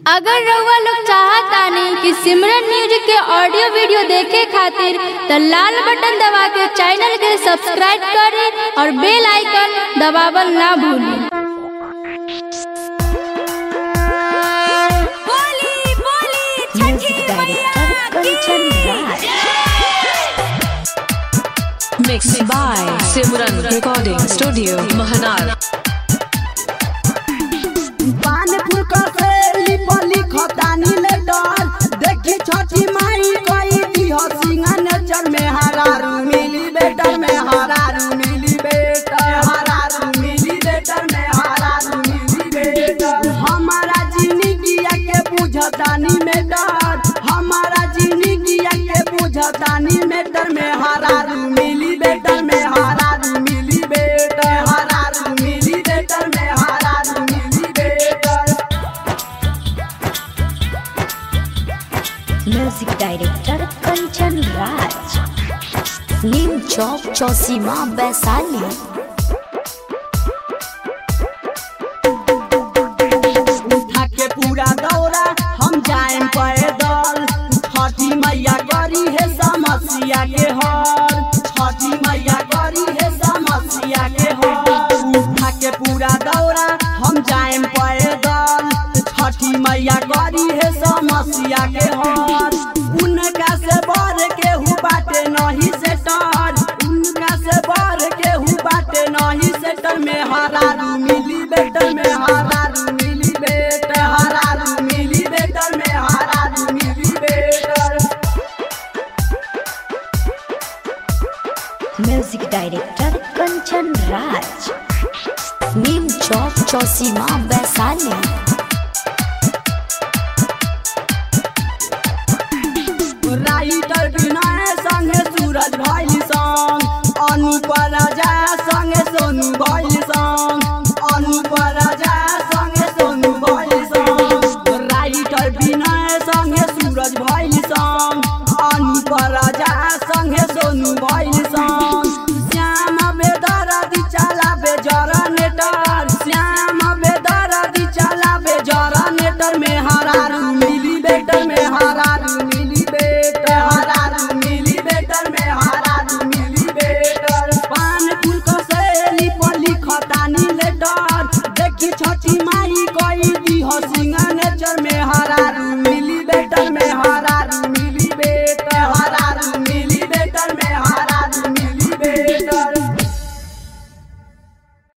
अगर रउआ लोग चाहतानी कि सिमरन म्यूजिक के ऑडियो वीडियो देखे खातिर त लाल बटन दबा के चैनल के सब्सक्राइब करें और बेल आइकन दबावल ना भूलें बोली बोली छठी मैया की Mixed by Simran Recording Studio, Mahanar. पान फुलका से लिपली खतानी ले डर देखी छठी माई कई दी हो सिंगन चल में हरारू मिली बेटर में हरारू मिली बेटर हरारू मिली बेटर में हरारू मिली बेटर हमारा जिंदगिया के बुझतानी में डर हमारा जिंदगिया के बुझतानी में डर में हरारू मिली बेटर में हरारू मिली बेटर हरारू मिली बेटर में हरारू मिली better music director Kanchan Raj Neem Chowk Chausima Vaishali उठा के पूरा दौरा हम जाएम पैदल छठी मैया करी है समस्या के हर छठी मैया करी है समस्या के हर उठा के पूरा दौरा हम जाएम पैदल छठी मैया करी है समस्या के हर उनका से बढ़ के हु बाटे नहीं से डर उनका से बढ़ के हु बाटे नहीं से डर में हरारू मिली बेटर में हरारू मिली बेटर हरारू मिली बेटर में हरारू मिली better music director Kanchan Raj Neem Chowk Chausima Vaishali writer Vinay संगे सूरज भैली संग अनुप राजा संगे सोनू भैली संग अनुप राजा संगे सोनू भैली संग राइटर विनय संगे सूरज भैली संग अनुप राजा संगे सोनू भैली